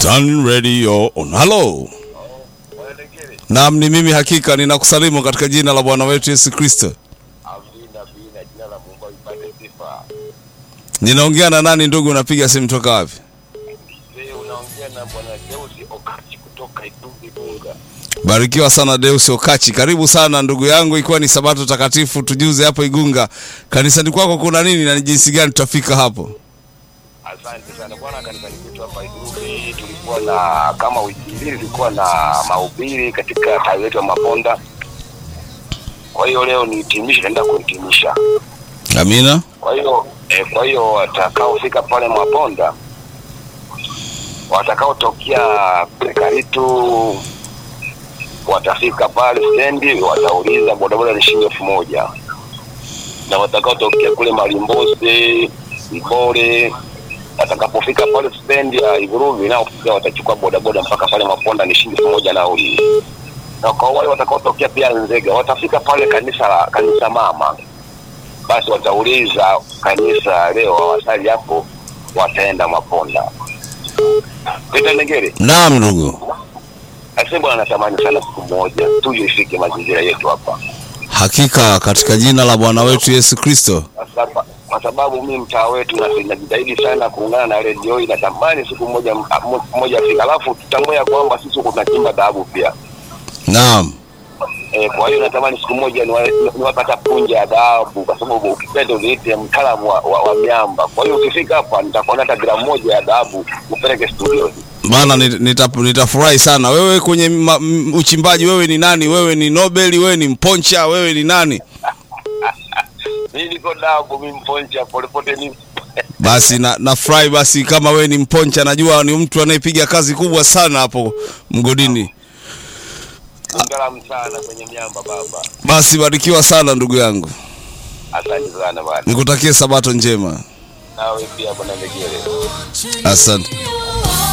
Tan Radio on. Halo. Naam, ni mimi hakika ninakusalimu katika jina la Bwana wetu Yesu Kristo. Amina, amina, jina la Mungu lipate sifa. Ninaongea na nani ndugu, unapiga simu toka wapi? Wewe unaongea na Bwana Deusi Okachi kutoka Itumbi Bunga. Barikiwa sana Deus Okachi, karibu sana ndugu yangu, ikiwa ni sabato takatifu, tujuze hapo Igunga kanisani kwako kuna nini na ni jinsi gani tutafika hapo? Asante sana bwana, kanisani kwetu hapa Itumbi tulikuwa na kama wiki mbili tulikuwa na mahubiri katika tawi letu ya Maponda. Kwa hiyo leo ni hitimisho, naenda kuhitimisha. Amina. Kwa hiyo eh, kwa hiyo watakaofika pale Maponda watakaotokea Karitu watafika pale stendi, watauliza bodaboda ni shilingi elfu moja na watakaotokea kule Malimbose, Ibore watakapofika pale stendi ya Iguruvi nao pia watachukua bodaboda mpaka pale Maponda ni shilingi elfu moja nauli. Na kwa wale watakaotokea pia Nzega watafika pale kanisa la kanisa mama, basi watauliza kanisa leo hawasali hapo, wataenda Maponda. Peter Negere Naam ndugu, Asante bwana, natamani sana siku moja tuje ifike mazingira yetu hapa, hakika katika jina la Bwana wetu Yesu Kristo. Kwa saba- kwa sababu mimi mtaa wetu na- najitahidi sana kuungana na redio hii. Natamani siku moja m- moja afika, alafu tutambue ya kwamba sisi huku tunachimba dhahabu pia. Naam, E, kwa hiyo natamani siku moja niwa- niwapata punja ya dhahabu, kwa sababu ukipenda uniite mtaalamu wa, wa, wa miamba. Kwa hiyo ukifika hapa nitakuona hata gramu moja ya dhahabu upeleke studio. maana nit- nita- nitafurahi sana. Wewe kwenye ma, m, uchimbaji, wewe ni nani? Wewe ni Nobel? Wewe ni Mponcha? Wewe ni nani? Mimi niko dhahabu, mimi mponcha polepole ni Basi na nafurahi basi, kama wewe ni Mponcha, najua ni mtu anayepiga kazi kubwa sana hapo mgodini. mtaalamu sana kwenye miamba baba. Basi barikiwa sana ndugu yangu, Asante sana bwana, nikutakie sabato njema. nawe pia bwana Negere. Asante.